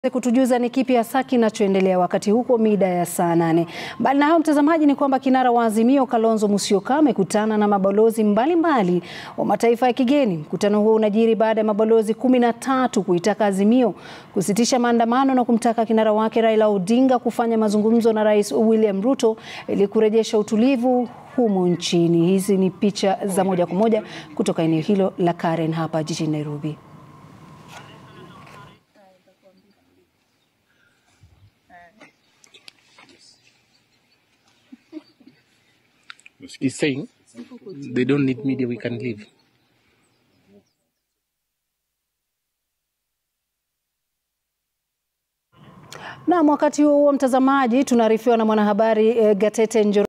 kutujuza ni kipi hasa kinachoendelea wakati huko mida ya saa nane. Mbali na hayo, mtazamaji, ni kwamba kinara wa Azimio Kalonzo Musyoka amekutana na mabalozi mbalimbali mbali wa mataifa ya kigeni. Mkutano huo unajiri baada ya mabalozi kumi na tatu kuitaka Azimio kusitisha maandamano na kumtaka kinara wake Raila Odinga kufanya mazungumzo na Rais William Ruto ili kurejesha utulivu humu nchini. Hizi ni picha za moja kwa moja kutoka eneo hilo la Karen hapa jijini Nairobi. is saying they don't need media, we can leave. Na wakati huo huo, mtazamaji, tunaarifiwa na mwanahabari eh, Gatete Njoro